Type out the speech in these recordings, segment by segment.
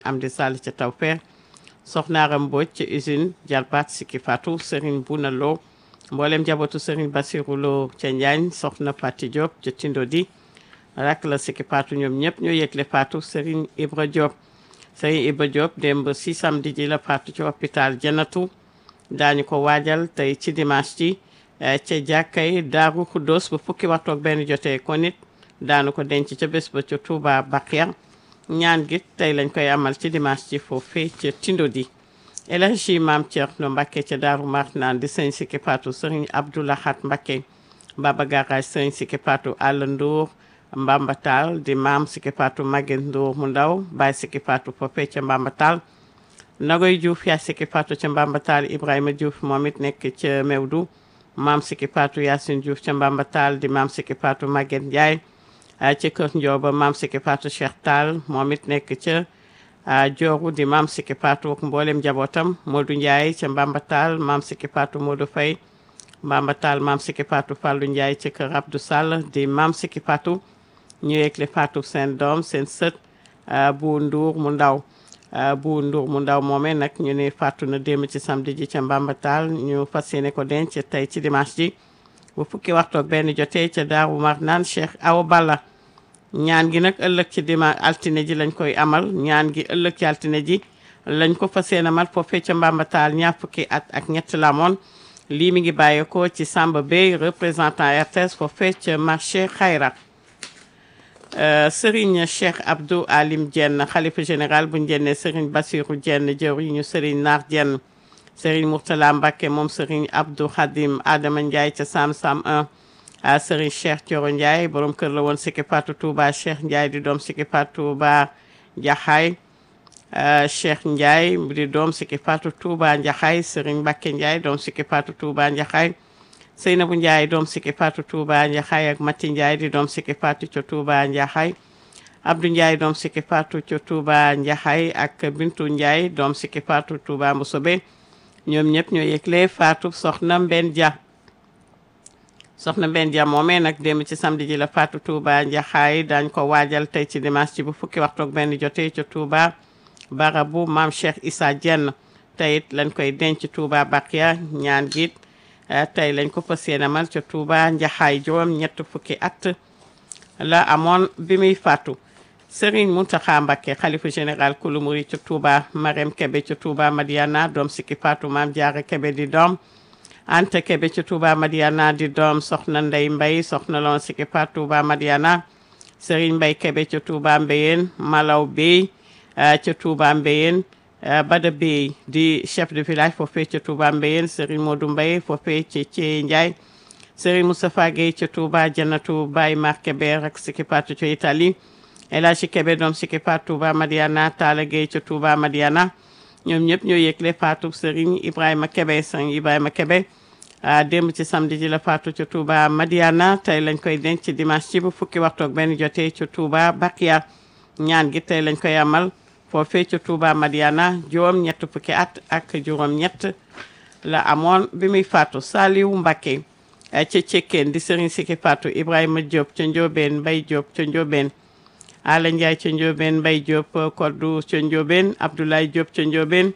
Amdi Sall ca Tawfeex soxna Aram Mbodj ca usine Jalbaat Sikki Fatou Serigne Buna Lo mboolem njabootu Serigne Bassirou Lo ca Njaañ soxna Fati Diop ca Tindodi rak la Sikki Fatou ñoom ñëpp ñoo yëgle Fatou Serigne Ibra Diop Serigne Ibra Diop démb si samedi ji la Fatou ci hôpital Janatu daañu ko waajal tey ci dimanche ji ca jàkkay Daaru Xuddoos bu fukki waxtu ak benn jotee ko nit daanu ko denc ca bés ba ca Touba Bakhia ñaan gi tey lañ koy amal ci dimanche ci foofee ca Tindodi El Hadji Maam Thierno Mbacké ca Daaru Marnaan di sëñ Sikki Fatou Serigne Abdou Lahad Mbacké Baba Garage sëñ Sikki Fatou Alla Ndour Mbambatal di maam Sikki Fatou Maguette Ndour mu ndaw Baye Sikki Fatou foofee ca Mbambatal Nagoy Diouf yaa Sikki Fatou ca Mbambatal Ibrahima Diouf moom it nekk ca Mewdu maam Sikki Fatou Yacine Diouf ca Mbambatal di maam Sikki Fatou Maguette Ndiaye ci kër Ndioba maam Sikki Fatou Cheikh Tall moom it nekk ca Dioru di maam Sikki Fatou ak mboolem njabootam Modou Ndiaye ca Mbambatal maam Sikki Fatou Modou Faye Mbambatal maam Sikki Fatou Fallou Ndiaye ci kër Abdou Sall di maam Sikki Fatou ñu yëgle Fatou seen doom seen sët bu Ndour mu ndaw bu Ndour mu ndaw moomee nag ñu ne Fatou na démb ci samedi ji ca Mbambatal ñu fas yéene ko denc tey ci dimanche ji bu fukki waxtu ak benn jotee ca Daaru Marnaan Cheikh Awa Balla ñaan gi nag ëllëg ci dimanche altine ji lañ koy amal ñaan gi ëllëg ci altine ji lañ ko fas yéene amal foofee ca Mbambatal ñaar fukki at ak ñett la moon lii mi ngi bàyyeekoo ci Samba Bey représentant RTS foofee ca marché Xayra Serigne Cheikh Abdou Alim Dieng xalifa général bu njenne Serigne Bassirou Dieng jëwriñu Serigne Naar Dieng Serigne Mourtala Mbacké moom Serigne Abdou Khadim Adama Ndiaye ca Sam Sam 1 Serigne Cheikh Thioro Ndiaye borom kër la woon Sikki Fatou Touba Cheikh Ndiaye di doom Sikki Fatou Touba Jaxaay Cheikh Ndiaye di doom Sikki Fatou Touba Njaxaay Serigne Mbacké Ndiaye doom Sikki Fatou Touba Njaxaay Seynabou Ndiaye doom Sikki Fatou Touba Njaxaay ak Mati Ndiaye di doom Sikki Fatou ca Touba Njaxaay Abdou Ndiaye doom Sikki Fatou ca Touba Njaxaay ak Bintu Ndiaye doom Sikki Fatou Touba Mboussobé ñoom ñëpp ñoo yëgle Fatou soxna Mbenn Dia soxna Mbenn Dia moomee nag démb ci samedi ji la Fatou Touba Njaxaay daañ ko waajal tey ci dimanche ci bu fukki waxtu ak benn jotee ca Touba barabu maam Cheikh Issa Dieng tey it lañ koy denc Touba Bakhia ñaan giit tey lañ ko fas yéene amal ca Touba Njaxaay juróom ñett fukki at la amoon bi muy faatu Serigne Mountakha Mbacké xalifa général kulu murid ca Touba Marème Kébé ca Touba Madiana doom Sikki Fatou Maam Jaara Kébé di doom Anta Kébé ca Touba Madiana di doom soxna Ndey Mbay soxna loon Sikki Fatou Touba Madiana Serigne Mbay Kébé ca Touba Mbéyeen Malaw Bey ca Touba Mbéyeen Bada Bey di chef de village foofee ca Touba Mbéyeen Serigne Modou Mbay foofee ca Thié Ndiaye Serigne Moustapha Gueye ca Touba Janatu Baye Mar Kébé rek Sikki Fatou ca Italie El Hadji Kébé doom Sikki Fatou Touba Madiana Talla Gueye ca Touba Madiana ñoom ñëpp ñoo yëgle Fatou Serigne Ibrahima Kébé Serigne Ibrahima Kébé démb ci samedi ji la Fatou ca Touba Madiana tey lañ koy denc ci dimanche ci bu fukki waxtu ak benn jotee ca Touba Bakhia ñaan gi tey lañ koy amal foofee ca Touba Madiana juróom ñett fukki at ak juróom ñett la amoon bi muy faatu Saliou Mbacké ca Cekkeen di Serigne Sikki Fatou Ibrahima Diop ca Ndiobène Mbaye Diop ca Ndiobène Ala Ndiaye ca Ndiobène Mbaye Diop Koddu ca Ndiobène Abdoulaye Diop ca Ndiobène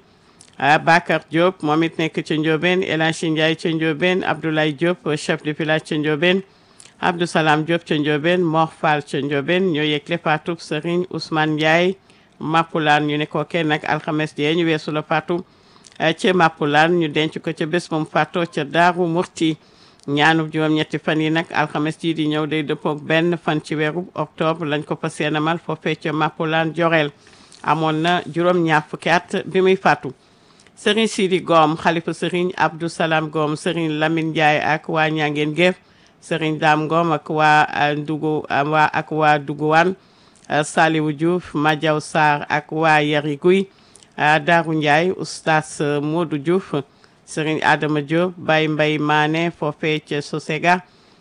Bakar Diop moom it nekk ca Ndiobène El Hadji Ndiaye ca Ndiobène Abdoulaye Diop chef de village ca Ndiobène Abdou Salam Diop ca Ndiobène Mor Fall ca Ndiobène ñoo yëgle faatu Serigne Ousmane Ndiaye Mappulaan ñu ne ko kenn nag alxames jee ñu weesu la faatu ca Mappulaan ñu denc ko ca bés moom faatoo ca Daaru Murti ñaanub juróom-ñetti fan yi nag alxames jii di ñëw day dëppook benn fan ci weeru octobre lañ ko fas yéene amal foofee ca Mappulaan Joreel amoon na juróom-ñaar fukki at bi muy faatu Serigne Sidi Gom xalifa Serigne Abdou Salam Gom Serigne Lamine Ndiaye ak waa Ñangeen Géef Serigne Dame Gom ak waa Ndugu waa ak waa Duguwaan Saliwu Diouf Madiaw Sarr ak waa Yari Guy Daaru Ndiaye oustaz Modou Diouf Serigne Adama Diop Baye Mbaye Mané foofee ca Sosega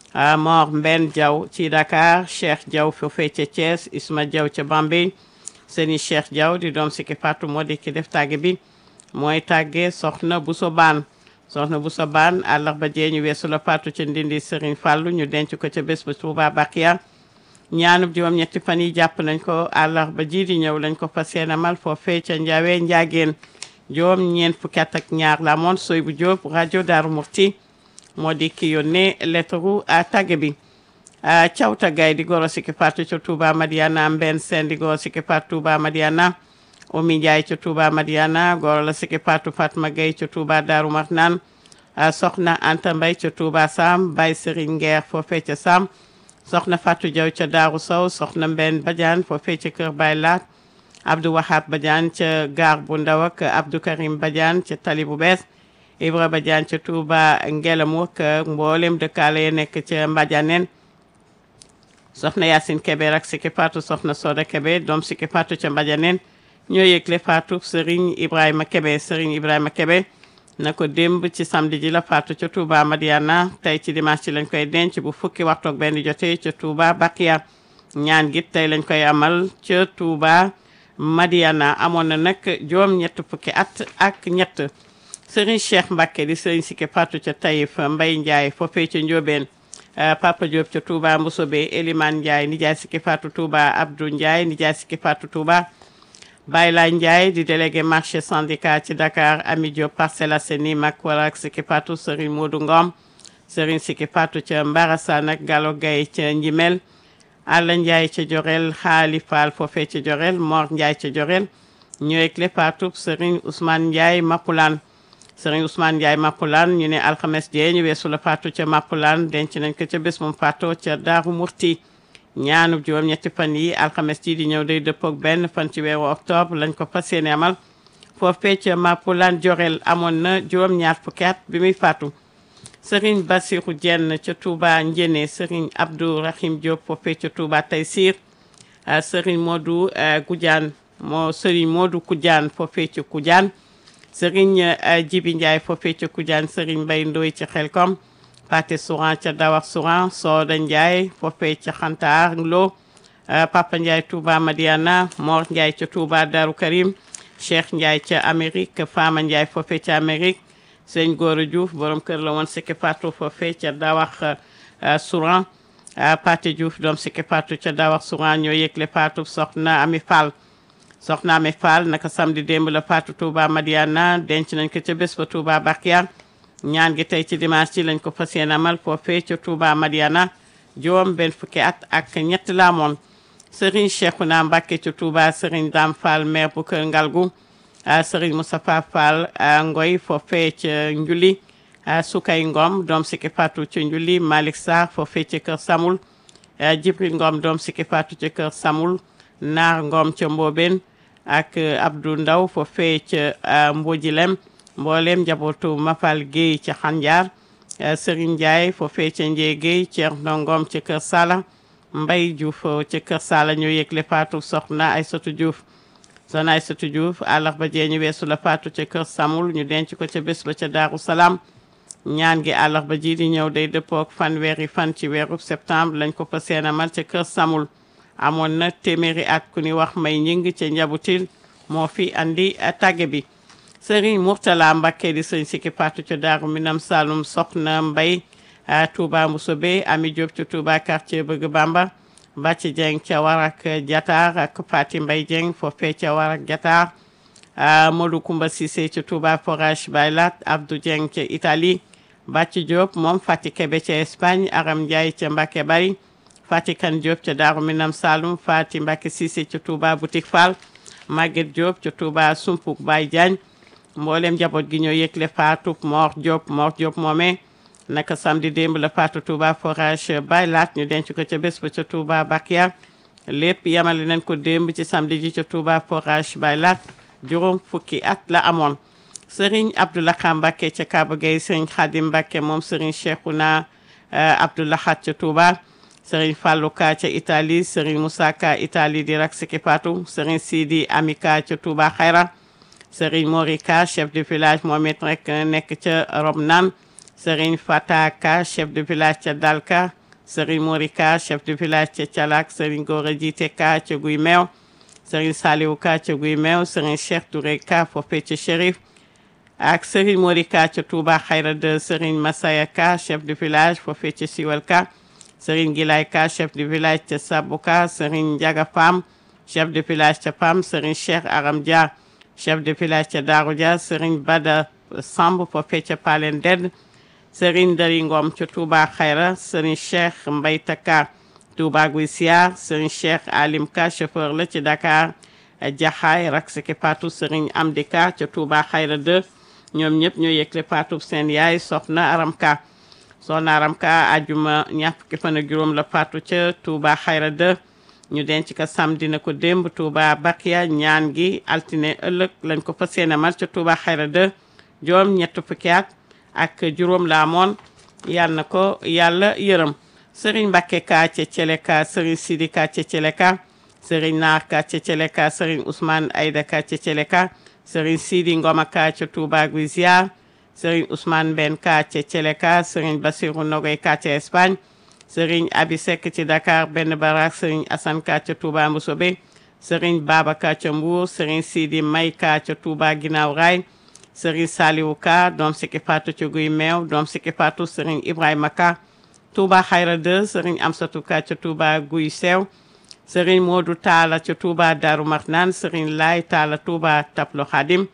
Mor Mbenn Diaw ci Dakar Cheikh Diaw foofee ca Thiès Isma Diaw ca Bambey Serigne Cheikh Diaw di doom Sikki Fatou moo di ki def tàgge bi mooy tàgge soxna Bousso Baan soxna Bousso Baan àllarba jee ñu weesu la faatu ca Ndindi Serigne Fallou ñu denc ko ca bés ba Touba Bakhia ñaanub juróom-ñetti fan yi jàpp nañ ko àllarba ji di ñëw lañ ko fas yéene amal foofee ca Njaawe Njaageen juróom ñeent fukki at ak ñaar la moon soy bu Jóob rajo Daaru Murti moo di ki yónnee lettre a tàgge bi cawta gay di goro sikki faatu ca Touba Madiana mbenn seen di goro sikki faatu Touba Madiana Omi Njaay ca Touba Madiana goro la sikki faatu Fatma Gay ca Touba Daaru Marnaan soxna Anta Mbay ca Touba Sam Bay Serigne Ngeer foofee ca Sam soxna Fatou Jaw ca Daaru Sow soxna Mbenn Badiane foofee ca Kër Bay Laat Abdou Wahab Badiane ca gaar bu ndaw ak Abdou Karim Badiane ca tali bu bees Ibra Badiane ca Touba Ngelamu ak mboolem dëkkaale ya nekk ca Mbadianeen soxna Yacine Kebe rak Siki Fatou soxna Soda Kebe doom Siki Fatou ca Mbadianeen ñoo yëgle Fatou Serigne Ibrahima Kebe Serigne Ibrahima Kebe na ko démb ci samedi ji la Fatou ca Touba Madiana tey ci dimanche ci lañ koy denc bu fukki waxtu ak benn jotee ca Touba Bakia ñaan gi tey lañ koy amal ca Touba Madiana amoon na nag juróom ñett fukki at ak ñett Serigne Cheikh Mbacke di Serigne Siki Fatou ca Taïf Mbay Ndiaye foofee ca Ndiobène Papa Diop ca Touba Mboussobé Elimane Ndiaye nijaay Siki Fatou Touba Abdou Ndiaye nijaay Siki Fatou Touba Bayla Ndiaye di délégué marché syndicat ci Dakar Ami Diop Parcelles Assainies mag wala ak Siki Fatou Serigne Modou Ngom Serigne Siki Fatou ca Mbarassane ak Gallo Gaye ca Njimel Alla Ndiaye ca Jorel Xaali Fall foofee ca Jorel Mor Ndiaye ca Jorel ñëweg le Fatou Serigne Ousmane Ndiaye Mapulaan Serigne Ousmane Ndiaye Mapulaan ñu ne alxames jee ñu weesu la Fatou ca Mapulaan denc nañ ko ca bés moom Fatou ca Daaru Murti ñaanub juróom ñetti fan yi alxames ji di ñëw day dëppook benn fan ci weeru octobre lañ ko fas yéene amal foofee ca Mapulaan Jorel amoon na juróom ñaar fukki at bi muy faatu Serigne Bassirou Dieng ca Touba Njéné Serigne Abdou Rahim Diop foofee ca Touba Taysir Serigne Modou Goudiane moo Serigne Modou Koudiane foofee ca Koudiane Serigne Djibi Ndiaye foofee ca Koudiane Serigne Mbaye Ndoye ca Xelkom Paté Souran ca Dawar Souran Soda Ndiaye foofee ca Xantaar Lo Papa Ndiaye Touba Madiana Mor Ndiaye ca Touba Darou Karim Cheikh Ndiaye ca Amérique Fama Ndiaye foofee ca Amérique Sëñ Gora Diouf borom kër la woon Siki Fatou foofee ca Dawar Souran Paté Diouf doom Siki Fatou ca Dawar Souran ñoo yëgle Fatou soxna Ami Fall soxna Ami Fall naka samedi démb la Fatou Touba Madiana denc nañ ko ca bés ba Touba Bakia ñaan gi tey ci dimanche ci lañ ko fas yéene amal foofee ca Touba Madiana juróom benn fukki at ak ñett la amoon Serigne Cheikhouna Mbacké ca Touba Serigne Dame Fall maire bu Kër Ngalgu Serigne Moustapha Fall Ngoy foofee ca Njuli Sukay Ngom doom Siki Fatou ca Njuli Malick Sarr foofee ca Kër Samul Jibril Ngom doom Siki Fatou ca Kër Samul Naar Ngom ca Mbobeen ak Abdou Ndaw foofee ca Mbodjilem mboolem njabootu Mafal Guèye ca Xanjaar Serigne Ndiaye foofee ca Njee Guèye Thierno Ngom ca Kër Sala Mbay Diouf ca Kër Sala ñoo yëgle Fatou soxna Aysatu Diouf soxna Aysatu Diouf àllarba jee ñu weesu la Fatou ca Kër Samul ñu denc ko ca bés ba ca Daaru Salaam ñaan gi àllarba ji di ñëw day dëppook fanweeri fan ci weeru septembre lañ ko fa seenamal ca Kër Samul amoon na téeméeri at ku ni wax may ñing ca njabutil moo fi andi tàgge bi Serigne Mourtala Mbacké di sëñ Siki Fatou ca Daaru Minam Saloum soxna Mbay Touba Mboussobé Ami Diop ca Touba quartier Bëgg Bamba Bàcci Dieng ca Warak Jataar ak Fati Mbay Dieng foofee ca Warak Jataar Modou Koumba Cissé ca Touba Forage Baylat Abdou Dieng ca Italie Bàcci Diop moom Fati Kebe ca Espagne Aram Ndiaye ca Mbacké Bari Fati Kan Diop ca Daaru Minam Saloum Fati Mbacké Cissé ca Touba Boutique Fall Maguette Diop ca Touba Sumpuk Baye Diagne mboolem njaboot gi ñoo yëgle Fatou Mor Diop Mor Diop moomee naka samedi démb la Fatou Touba forage baylaat ñu denc ko ca bés ba ca Touba Bakia lépp yamale nañ ko démb ci samedi ji ca Touba forage baylaat juróom fukki at la amoon Serigne Abdoulaye Mbacké ca Kaba Gueye Serigne Khadim Mbacké moom Serigne Cheikhouna Abdoulahat ca Touba Serigne Fallou Ka ca Italie Serigne Moussa Ka Italie di rak Siki Fatou Serigne Sidi Amika ca Touba Xayra Serigne Morika chef de village moom it rek nekk ca Romnan Serigne Fataka chef de village ca Dalka Serigne Morika chef de village ca Calak Serigne Gora Jite Ka ca Guy Meew Serigne Saliou Ka ca Guy Meew Serigne Cheikh Touré Ka foofee ca Chérif ak Serigne Morika ca Touba Xayra de Serigne Masaya Ka chef de village foofee ca Siwal Ka Serigne Gilay Ka chef de village ca Sabuka Serigne Ndiaga Pam chef de village ca Pam Serigne Cheikh Aram Dia chef de village ca Darou Dia Serigne Bada Samb foofee ca Palen Ded Serigne Dari Ngom ca Touba Xayra Serigne Cheikh Mbay Taka Touba Guy Siar Serigne Cheikh Alim Ka chauffeur la ci Dakar Jaxaay rak siki Fatou Serigne Amdi Ka ca Touba Xayra 2 ñoom ñëpp ñoo yëgle Fatou seen yaay soxna Aram Ka soxna Aram Ka ajuma ñaar fukki fan ak juróom la Fatou ca Touba Xayra 2 ñu denc ko samedi na ko démb Touba Bakia ñaan gi altine ëllëg lañ ko fas yéene mal ca Touba Xayra 2 joom ñett fukki at ak juróom la amoon yàlla na ko yàlla yërëm Serigne Mbacke Ka ca Thieleka Serigne Sidi Ka ca Thieleka Serigne Naar Ka ca Thieleka Serigne Ousmane Aïda Ka ca Thieleka Serigne Sidi Ngoma Ka ca Touba Guy Ziar Serigne Ousmane Ben Ka ca Thieleka Serigne Bassirou Nogoy Ka ca Espagne Serigne Abi Seck ci Dakar benn barak Serigne Assane Ka ca Touba Mboussobé Serigne Baba Ka ca Mbour Serigne Sidi May Ka ca Touba Guinaw Rail Serigne Saliou Ka doom sikki Fatou ca Guy Meew doom sikki Fatou Serigne Ibrahima Ka Touba Xayra 2 Serigne Amsatou Ka ca Touba Guy Sew Serigne Modou Talla ca Touba Darou Marnane Serigne Lay Talla Touba Taplo Khadim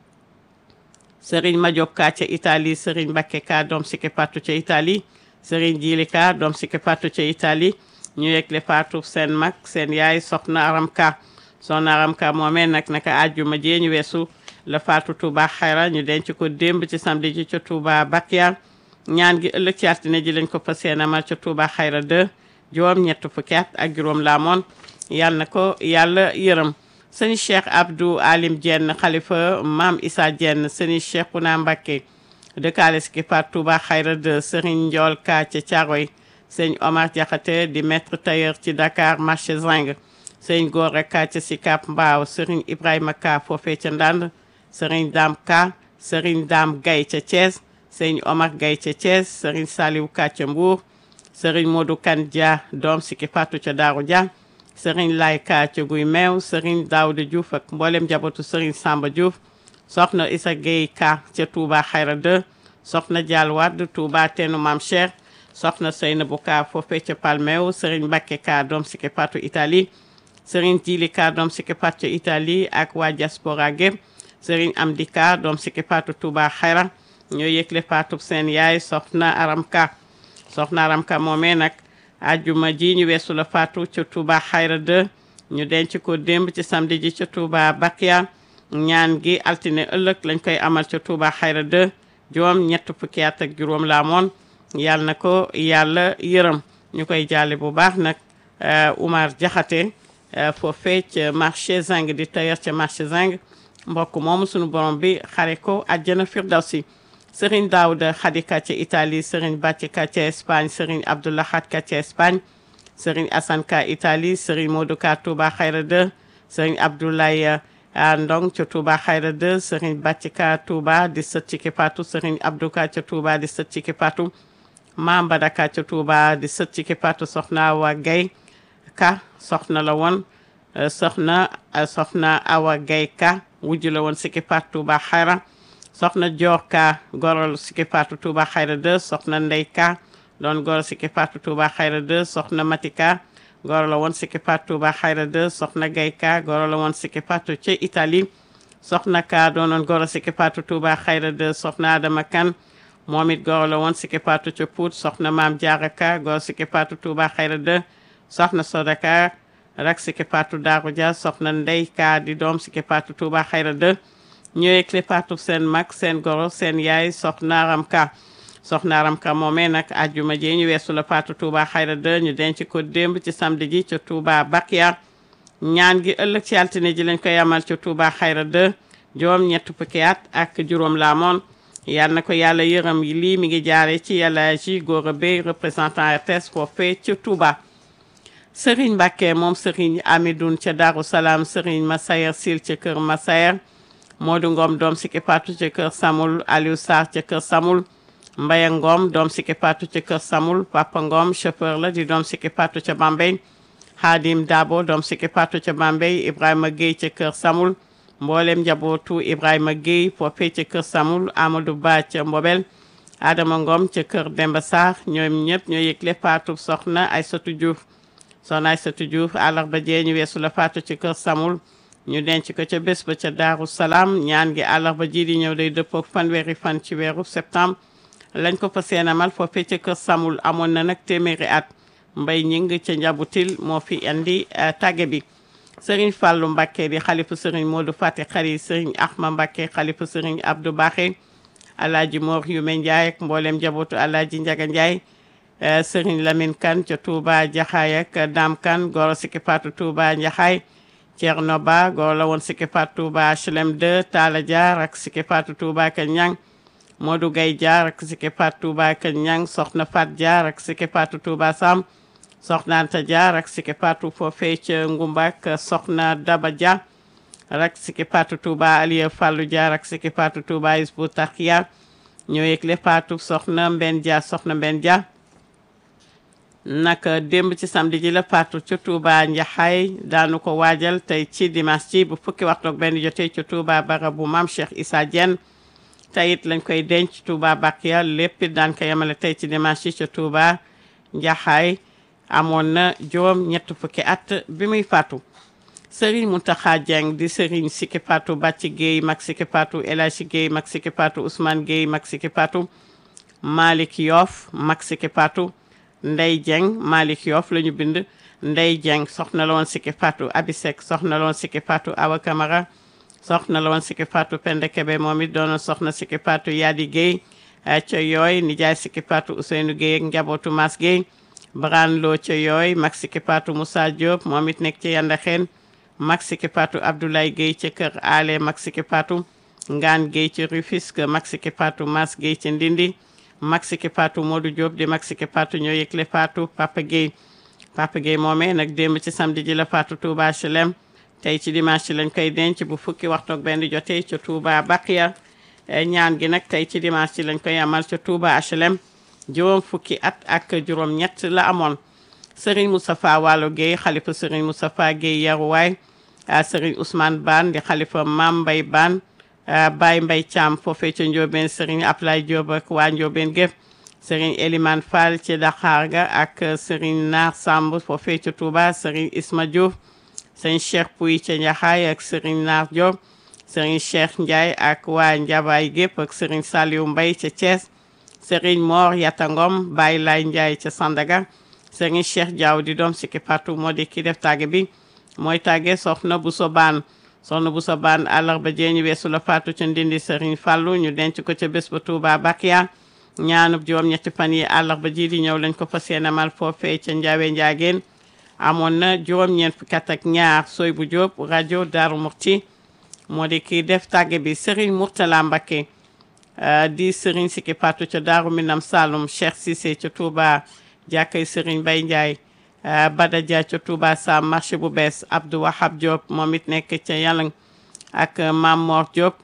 Serigne Madiop Ka ca Italie Serigne Mbacké Ka doom sikki Fatou ca Italie Serigne Djili Ka doom sikki Fatou ca Italie ñu yegle Fatou seen mag seen yaay soxna Aram Ka soxna Aram Ka moomee nag naka àjjuma jee ñu weesu la Fatou Touba Xayra ñu denc ko démb ci samedi ji ca Touba Bakia ñaan gi ëllëg ci altine ji lañ ko fas yéene amal ca Touba Xayra 2 juróom ñett fukki at ak juróom laa moon yàlla na ko yàlla yërëm sëñ Cheikh Abdou Alim Dieng xalifa maam Issa Dieng sëñ Cheikhouna Mbacké dëkkaale si ki Fatou Touba Xayra 2 Serigne Ndiol Ka ca Thiaroye sëñ Omar Diakhaté di maître tailleur ci Dakar marché Zing sëñ Gora Ka ca Sicap Mbao Serigne Ibrahima Ka foofee ca Ndande Serigne Dame Ka Serigne Dame Gaye ca Thiès sëñ Omar Gaye ca Thiès Serigne Saliou Ka ca Mbour Serigne Modou Kane Dia doom sikki Fatou ca Darou Dia Serigne Lay Ka ca Guy Meew Serigne Daouda Diouf ak mboolem njabootu Serigne Samba Diouf soxna Issa Gueye Ka ca Touba Xayra 2 soxna Dial Wade Touba Teenu Mam Cheikh soxna Seynabou Ka foofee ca Palmeew Serigne Mbacké Ka doom sikki Fatou Italie Serigne Djili Ka doom sikki Fatou ca Italie ak waa diaspora gépp Serigne Amdi Ka doom sikki Fatou Touba Xayra ñoo yëgle Fatou seen yaay soxna Aram Ka soxna Aram Ka moomee nag ajjuma ji ñu weesu la Fatou ca Touba Xayra 2 ñu denc ko démb ci samedi ji ca Touba Bakia ñaan gi altine ëllëg lañ koy amal ca Touba Xayra 2 juróom ñett fukki at ak juróom la amoon yàlla na ko yàlla yërëm ñu koy jaale bu baax nag Oumar Diakhaté foofee ca marché Zing di tailleur ca marché Zing mbokk moomu sunu borom bi xare ko àjjana firdawsi Serigne Daouda Khadika ca Italie Serigne Bàcci Ka ca Espagne Serigne Abdoulahat Ka ca Espagne Serigne Assane Ka Italie Serigne Modou Ka Touba Xayra 2 Serigne Abdoulaye Ndong ca Touba Xayra 2 Serigne Bàcci Ka Touba di sët ci Kipatu Serigne Abdou Ka ca Touba di sët ci Kipatu Mam Bada Ka ca Touba di sët ci Kipatu soxna Awa Gaye Ka soxna la woon soxna soxna Awa Gaye Ka wujju la woon si Kipatu Touba Xayra soxna Joor Ka gorol Siki Fatou Touba Xayra 2 soxna Ndey Ka doon goro Siki Fatou Touba Xayra 2 soxna Mati Ka goro la woon Siki Fatou Touba Xayra 2 soxna Gay Ka goro la woon Siki Fatou ca Italie soxna Ka doonoon goro Siki Fatou Touba Xayra 2 soxna Adama Kan moom it goro la woon Siki Fatou ca Pout soxna Maam Jaara Ka goro Siki Fatou Touba Xayra 2 soxna Soda Ka rak Siki Fatou Daaru Dia soxna Ndey Ka di doom Siki Fatou Touba Xayra 2 ñëwee clé Fatou seen mag seen goro seen yaay soxna Aram Ka soxna Aram Ka moomee nag àjjuma ji ñu weesu la Fatou Touba Xayra 2 ñu denc ko démb ci samedi ji ca Touba Bakia ñaan gi ëllëg ci altine ji lañ koy amal ca Touba Xayra 2 juróom ñett fukki at ak juróom la amoon yal na ko yàlla yërëm yi lii mi ngi jaare ci yàlla ji góor a bay représentant RTS foofee ca Touba Serigne Mbacké moom Serigne Amidoun ca Darou Salaam Serigne Massayer Sil ca Kër Massayer Modou Ngom doom Siki Fatou ca Kër Samul Aliou Sarr ca Kër Samul Mbaye Ngom doom Siki Fatou ca Kër Samul Papa Ngom chauffeur la di doom Siki Fatou ca Bambey Hadim Dabo doom Siki Fatou ca Bambey Ibrahima Gueye ca Kër Samul mboolem njabootu Ibrahima Gueye foofee ca Kër Samul Amadou Ba ca Mbobel Adama Ngom ca kër Demba Sarr ñoom ñëpp ñoo yëgle faatu soxna Aysatu Diouf soxna Aysatu Diouf àllarba jee ñu weesu la faatu ci kër Samul ñu denc ko ca bés ba ca Daaru Salaam ñaan gi àllarba ji di ñëw day dëppoo fanweeri fan ci weeru septembre lañ ko fa seenamal foofee ca kër Samul amoon na nag téeméeri at mbay ñing ca njabutil moo fi andi tàgge bi sëriñ Fàllu Mbàkke di xalifu sëriñ Moodu Fati Xari sëriñ Axma Mbàkke xalifu sëriñ Abdou Baxé alaaji Mor Yume Njaay ak mboolem njabootu alaaji Njaga Njaay sëriñ Lamin Kan ca Touba Jaxaay ak Daam Kan goro sikki faatu Touba Njaxaay Ceerno Ba goro la woon sikki faatu Touba HLM 2 Taala Jaar ak sikki faatu Touba Kër Ñang Modou Gay Jaar ak sikki faatu Touba Kër Ñang soxna Fat Jaar ak sikki faatu Touba Sam soxna Anta Jaar ak sikki faatu foofee ca Ngumbak soxna Daba Dia rak sikki faatu Touba Aliya Fallu Jaar ak sikki faatu Touba Isbu Taxiya ñoo yëgle faatu soxna Mbenn Dia soxna Mbenn Dia naka démb ci samedi ji la faatu ca Touba Njaxaay daanu ko waajal tey ci dimanche ci bu fukki waxtu ak benn jotee ca Touba barabu maam Cheikh Issa Diène tey it lañ koy denc Touba Bakiya lépp it daan ko yemale tey ci dimanche ci ca Touba Njaxaay amoon na juróom ñett fukki at bi muy faatu Serigne Mountakha Dieng di Serigne Sikki Fatou Bàcci Guèye mag Sikki Fatou El Hadji Guèye mag Sikki Fatou Ousmane Guèye mag Sikki Fatou Malick Yoff mag Sikki Fatou Ndey Dieng Malick Yoff la ñu bind Ndey Dieng soxna la woon Sikki Fatou Abisek soxna la woon Sikki Fatou Awa Camara soxna la woon Sikki Fatou Penda Kebe moom it doonoon soxna Sikki Fatou Yadi Guèye ca yooy nijaay Sikki Fatou Ousseynou Guèye ak njabootu Mas Guèye Bran Lo ca yooy mag Sikki Fatou Moussa Diop moom it nekk ci Yandaxeen mag Sikki Fatou Abdoulaye Guèye ca kër Ale mag Sikki Fatou Ngaan Guèye ci Rufisque mag Sikki Fatou Mas Guèye ci Ndindi mag Sikki Fatou Modou Diop di mag Sikki Fatou ñoo yëgle Fatou Papa Guèye Papa Guèye moomee nag démb ci samedi ji la Fatou Touba HLM tey ci dimanche lañ koy denc bu fukki waxtu ak benn jotee ca Touba Bakiya ñaan gi nag tey ci dimanche ci lañ koy amal ca Touba HLM juróom fukki at ak juróom ñett la amoon Serigne Moustapha Wallo Guèye xalifa Serigne Moustapha Guèye yaruwaay Serigne Ousmane Ban di xalifa Mam Mbay Ban Baye Mbay Thiam foofee ca Ndiobène Serigne Ablaye Diop ak waa Ndiobène gépp Serigne Elimane Fall ci Daxaar ga ak Serigne Naar Samb foofee ca Touba Serigne Isma Diouf Serigne Cheikh Pouy ca Njaxaay ak Serigne Naar Diop Serigne Cheikh Ndiaye ak waa Njabaay gépp ak Serigne Saliou Mbay ca Thiès Serigne Mor Yatangom Baye Lay Ndiaye ca Sandaga Serigne Cheikh Diaw di doom Sikki Fatou moo di ki def tàgge bi mooy tàgge soxna bu so baan soxna bu so baan àllarba jee ñu weesu la faatu ca ndindi Serigne Fallou ñu denc ko ca bés ba Touba Bakiya ñaanub juróom ñetti fan yi àllarba ji di ñëw lañ ko fas yéene mal foofee ca Njaawe Njaageen amoon na juróom-ñeent fukki at ak ñaar soy bu Jóob rajo Daaru Murti moo di kii def tàgge bi Serigne Mourtala Mbacké di Serigne Sikki Fatou ca Daaru Minam Saloum Cheikh Cissé ca Touba jàkkay Serigne Bay Ndiaye Bada Dia ca Touba Sam marché bu bees Abdou Wahab Diop moom it nekk ca Yalang ak Mam Mor Diop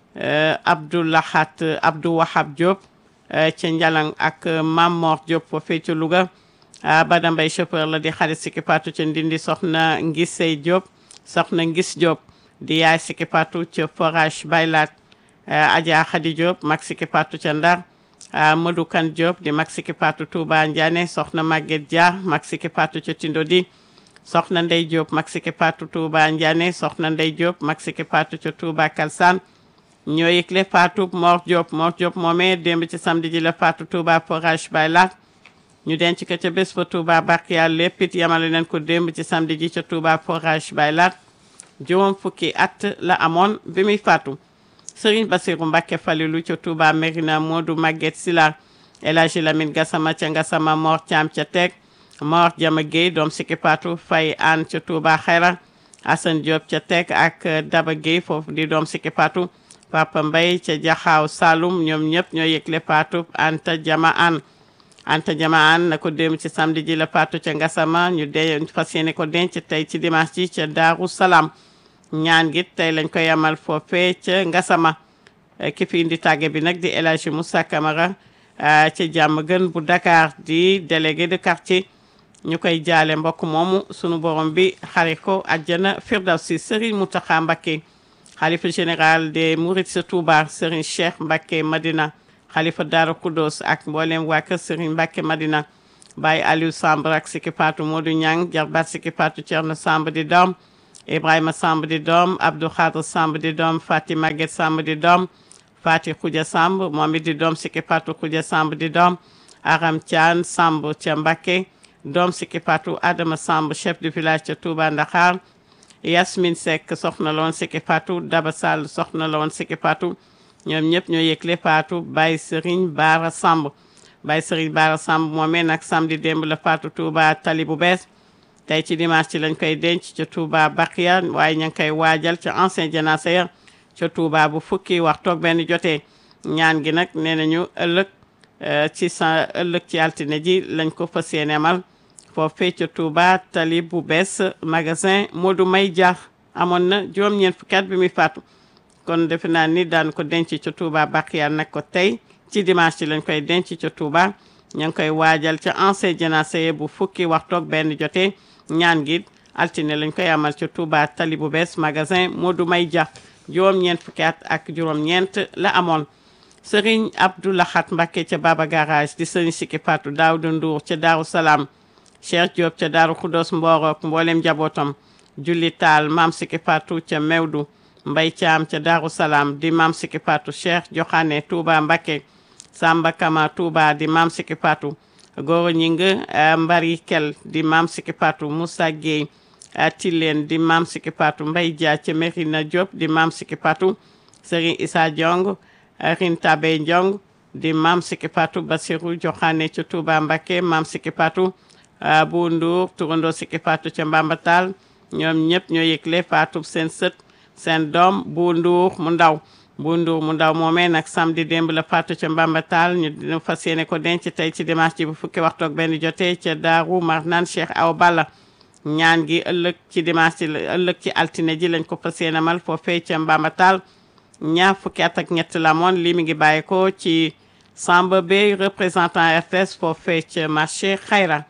Abdou Lahat Abdou Wahab Diop ca Njalang ak Mam Mor Diop foofee ca Louga Bada Mbay chauffeur la di xarit Sikki Fatou ca Ndindi soxna Ngisey Diop soxna Ngis Diop di yaay Sikki Fatou ca forage Baylat Adja Khady Diop mag Sikki Fatou ca Ndar Madou Kan Diop di mag Sikki Fatou Touba Ndiané soxna Maguette Dia mag Sikki Fatou ca Tindodi soxna Ndey Diop mag Sikki Fatou Touba Ndiané soxna Ndey Diop mag Sikki Fatou ca Touba Kalsane ñoo yëgle Fatou Mor Diop Mor Diop moomee démb ci samedi ji la Fatou Touba forage Baylat ñu denc ko ca bés fa Touba Bakiya lépp it yamale nañ ko démb ci samedi ji ca Touba forage Baylat juróom fukki at la amoon bi muy faatu Serigne Bassirou Mbacké Falilou ca Touba Mérina Modou Maguette Sila El Hadji Lamine Gassama ca Gassama Mor Thiam ca Teek Mor Jama Guèye doom Sikki Fatou Faye Anne ca Touba Xayra Assane Diop ca Teek ak Daba Guèye foofu di doom Sikki Fatou Papa Mbaye ca Jaxaaw Saloum ñoom ñëpp ñoo yëgle Fatou Anta Jama Anne Anta Jama Anne na ko dem ci samedi ji la Fatou ca Gassama ñu de fas yéene ko denc tey ci dimanche ji ca Daaru Salaam ñaan gi tey lañ koy amal foofee ca Ngasama ki fi indi tàgge bi nag di El Hadji Moussa Camara ca jàmm gën bu Dakar di délégué de quartier ñu koy jaale mbokk moomu sunu borom bi xare ko àjjana firdawsi Serigne Mountakha Mbacké xalifa général des Mourides sa Touba Serigne Cheikh Mbacké Madina xalifa Daaru Kudos ak mboolem waa kër Serigne Mbacke Madina Baye Aliou Samb ak Siki Patou Modou Niang jarbaat Siki Patou Thierno Samb di doom Ibrahima Samb di doom Abdou Khadre Samb di doom Fati Maguette Samb di doom Fati Khoudia Samb moom it di doom Siki Patou Khoudia Samb di doom Aram Thian Samb ca Mbacke doom Siki Patou Adama Samb chef du village ca Touba Ndaxar Yasmine Seck soxna la woon Siki Patou Daba Sall soxna la woon Siki Patou ñoom ñëpp ñoo yëgle Fatou Baye Serigne Bara Samb Baye Serigne Bara Samb moomee nag samedi démb la Fatou Touba tali bu bees tey ci dimanche ci lañ koy denc ca Touba Bakia waaye ña ngi koy waajal ca ancien janaasa ya ca Touba bu fukki waxtu ak benn jotee ñaan gi nag nee nañu ëllëg ci sa ëllëg ci altine ji lañ ko fas yéene amal foofee ca Touba tali bu bees magasin Modou May Dia amoon na juróom-ñeent fukki at bi muy faatu kon defe naa ni daan ko denc ca Touba Bakia nag ko tey ci dimanche ci lañ koy denc ca Touba ña ngi koy waajal ca ancien janaasa bu fukki waxtu ak benn jotee ñaan gi altine lañ koy amal ca Touba tali bu bees magasin Modou May Dia juróom-ñeent fukki at ak juróom-ñeent la amoon Serigne Abdou Lahat Mbacké ca Baba Garage di Serigne Siki Patou Daouda Ndour ca Daaru Salaam Cheikh Diop ca Daaru Khoudoss Mborok mboolem njabootam Julli Taal Maam Siki Patou ca Mewdu Mbay Caam ca Daaru Salaam di Maam Siki Patou Cheikh Joxane Touba Mbacké Samba Kama Touba di Maam Siki Patou Goro Ñing Mbari Kel di Maam Siki Patou Moussa Gueye Tilleen di Maam Siki Patou Mbay Dia ca Merina Diop di Maam Siki Patou Serigne Issa Diong Rinta Bey Diong di Maam Siki Patou Basirou Joxane ca Touba Mbacké Maam Siki Patou bu Ndour turandoo Siki Patou ca Mbambatal ñoom ñëpp ñoo yëgle Fatou seen sët seen doom bu Ndour mu ndaw bu Ndour mu ndaw moomee nag samedi démb la Fatou ca Mbambatal ñu dina fas yéene ko denc tey ci dimanche ji bu fukki waxtu ak benn jotee ca Daaru Marnaan Cheikh Awa Balla ñaan gi ëllëg ci dimanche ci ëllëg ci altine ji lañ ko fas yéene mal foofee ca Mbambatal ñaar fukki at ak ñett la moon lii mi ngi bàyyi ko ci Samba Bey représentant RTS foofee ca marché Xayra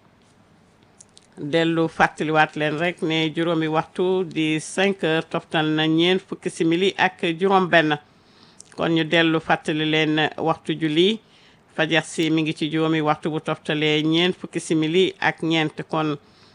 dellu fàttaliwaat leen rek ne juróomi waxtu di 5 heures toftal na ñeent fukki simili ak juróom benn kon ñu dellu fàttali leen waxtu julli fajar si mi ngi ci juróomi waxtu bu toftalee ñeent fukki simili ak ñeent kon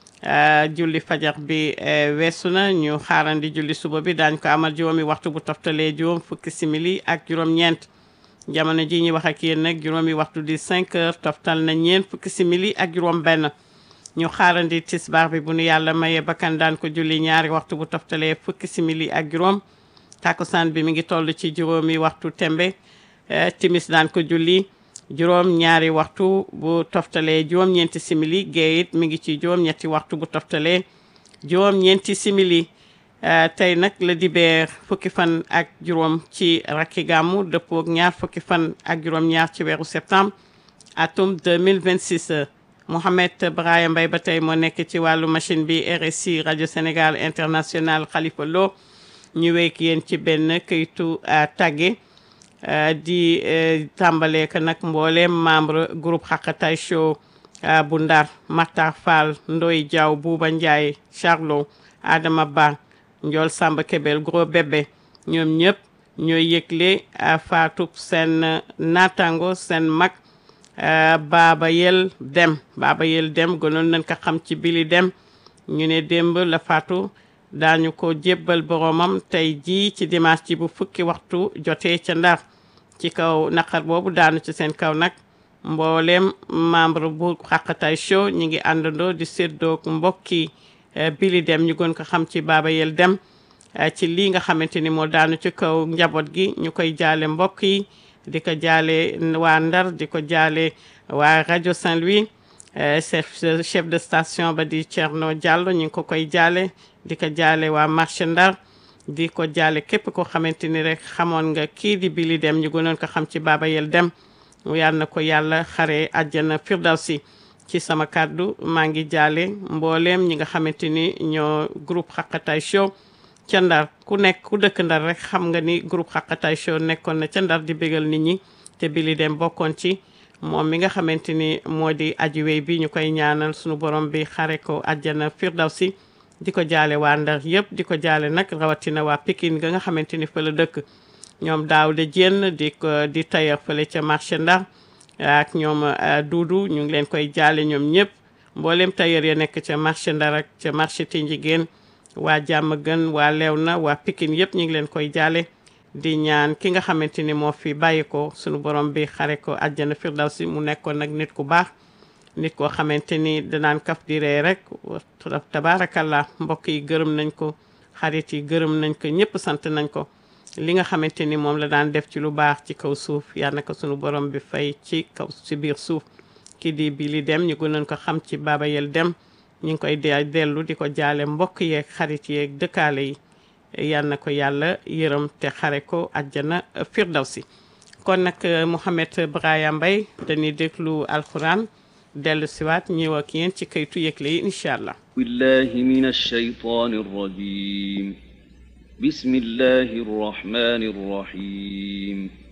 julli fajar bi weesu na ñu xaarandi julli suba bi daañ ko amal juróomi waxtu bu toftalee juróom fukki simili ak juróom ñeent jamono ji ñu wax ak yéen nag juróomi waxtu di 5 heures toftal na ñeent fukki simili ak juróom benn ñu xaarandi tisbaar bi bu nu yàlla mayee bakkan daan ko julli ñaari waxtu bu toftalee fukki simili ak juróom takkusaan bi mi ngi toll ci juróomi waxtu tembe timis daan ko julli juróom ñaari waxtu bu toftalee juróom ñeenti simili gée it mi ngi ci juróom ñetti waxtu bu toftalee juróom ñeenti simili tey nag la dibeer fukki fan ak juróom ci rakki gàmmu dëppook ñaar fukki fan ak juróom ñaar ci weeru septembre atum 2026 Mohamed Brahim Mbaye ba tey moo nekk ci wàllu machine bi RSI rajo Sénégal international Khalifa Lo ñu wéyk yéen ci benn këytu tàgge di tàmbale ko nag mbooleem membre groupe Xaqatay Show bu Ndar Matar Fall Ndoy Diaw Buuba Ndiaye Charlo Adama Ba Njool Samba Kebel Gros Bébé ñoom ñëpp ñooy yëgle faatub seen naataango seen mag Baba Yel Dem Baba Yel Dem gënoon nañ ko xam ci Bili Dem ñu ne démb la faatu daañu ko jébbal boromam tey jii ci dimanche ji bu fukki waxtu jotee ca Ndar ci kaw naqar boobu daanu ci seen kaw nag mboolem membre bu Xaqatay Show ñi ngi àndandoo di séddoog mbokki Bili Dem ñu gën ko xam ci Baba Yel Dem ci lii nga xamante ni moo daanu ci kaw njaboot gi ñu koy jaale mbokk yi di ko jaale waa Ndar di ko jaale waa rajo Saint-Louis chef chef de station ba di Thierno Diallo ñu ngi ko koy jaale di ko jaale waa marché Ndar di ko jaale képp koo xamante ni rek xamoon nga kii di Bili Dem ñu gënoon ko xam ci Baba Yel Dem yal na ko yàlla xare àjjana firdawsi ci sama kàddu maa ngi jaale mbooleem ñi nga xamante ni ñoo groupe Xaqatay Show ca Ndar ku nekk ku dëkk Ndar rek xam nga ni groupe Xaqatay Show nekkoon na ca Ndar di bégal nit ñi te Bili Dem bokkoon ci moom mi nga xamante ni moo di aji wey bi ñu koy ñaanal sunu borom bi xare ko àjjana firdawsi di ko jaale waa Ndar yëpp di ko jaale nag rawatina waa Pikine ga nga xamante ni fa la dëkk ñoom Daawda Jenn di ko di tailleur fële ca marché Ndar ak ñoom Duudu ñu ngi leen koy jaale ñoom ñëpp mboolem tailleur ya nekk ca marché Ndar ak ca marché Tinjigéen waa jàmm gën waa Léona waa Pikine yëpp ñu ngi leen koy jaale di ñaan ki nga xamante ni moo fi bàyyi ko sunu borom bi xare ko àjjana firdawsi mu nekkoon nag nit ku baax nit koo xamante ni danaan kaf di ree rek tabaarakallah mbokk yi gërëm nañ ko xarit yi gërëm nañ ko ñëpp sant nañ ko li nga xamante ni moom la daan def ci lu baax ci kaw suuf yal na ko sunu borom bi fay ci kaw ci biir suuf kii di bi li dem ñu gënoon ko xam ci Baba Yel Dem ñu ngi koy de dellu di ko jaale mbokk yeeg xarit yeeg dëkkaale yi yal na ko yàlla yërëm te xare ko àjjana firdawsi kon nag Mouhamed Braya Mbaye dañuy déglu alxuraan dellu siwaat ñëw ak yéen ci kaytu yëgle yi incha allah بالله من الشيطان الرجيم بسم الله الرحمن الرحيم